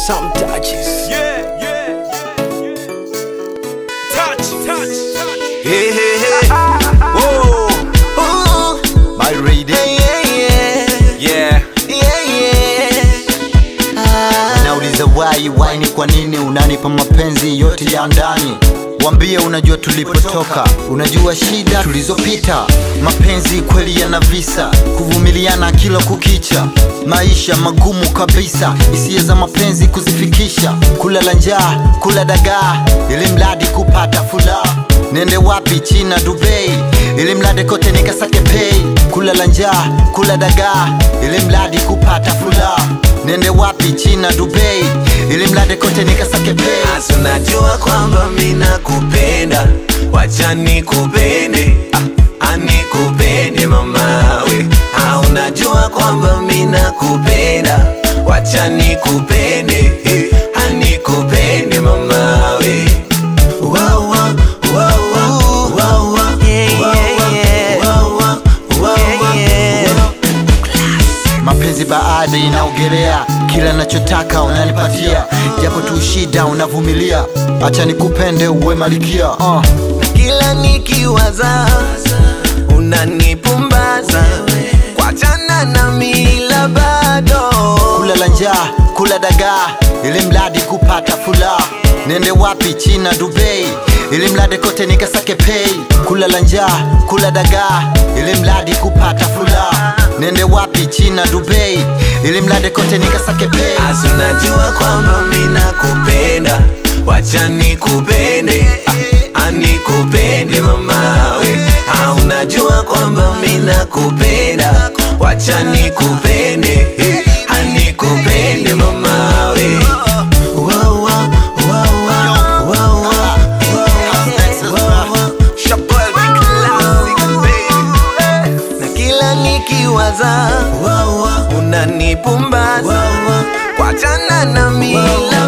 Some touches. Yeah, yeah, yeah, yeah. Touch, touch, touch. Hey, hey, hey. Whoa. Ooh. My reading. Yeah. Nauliza why, why ni kwa nini unanipa mapenzi yote ya ndani Wambie unajua tulipotoka, unajua shida tulizopita. Mapenzi kweli yana visa, kuvumiliana kila kukicha, maisha magumu kabisa, hisia za mapenzi kuzifikisha, kulala njaa, kula dagaa, ili mradi kupata furaha. Nende wapi? China, Dubai, ili mradi kote nikasake pay, kulala njaa, kula dagaa, ili mradi kupata furaha. Nende wapi? China, Dubai, ili mradi kote nikasake pay. Asi unajua kwamba mina kupenda, wacha nikupende, ah, anikupende mamawe. Ah, unajua kwamba mina kupenda, wacha nikupende, eh, anikupende mamawe. Wow, wow, wow, wow, wow, wow, wow, wow, wow, wow, wow. mapenzi baada inaogelea kila nachotaka unanipatia japo tu shida unavumilia acha nikupende uwe malikia uh. kila nikiwaza unanipumbaza kwachana na mila bado kulala njaa kula dagaa ili mradi kupata furaha nende wapi china dubai ili mradi kote nikasake pei kulala njaa kula dagaa ili mradi kupata furaha nende wapi china dubai ili mradi kote nikasake pei asi unajua kwamba mina kupenda wacha nikupende ah, anikupende mamawe ah, unajua kwamba mina kupenda wacha nikupende eh, anikupende mamawe Wow, wow, wow, wow, wow, wow, wow, wow, wow. Chappelle the classic, baby. na kila nikiwaza unanipumbaza kwachana na mila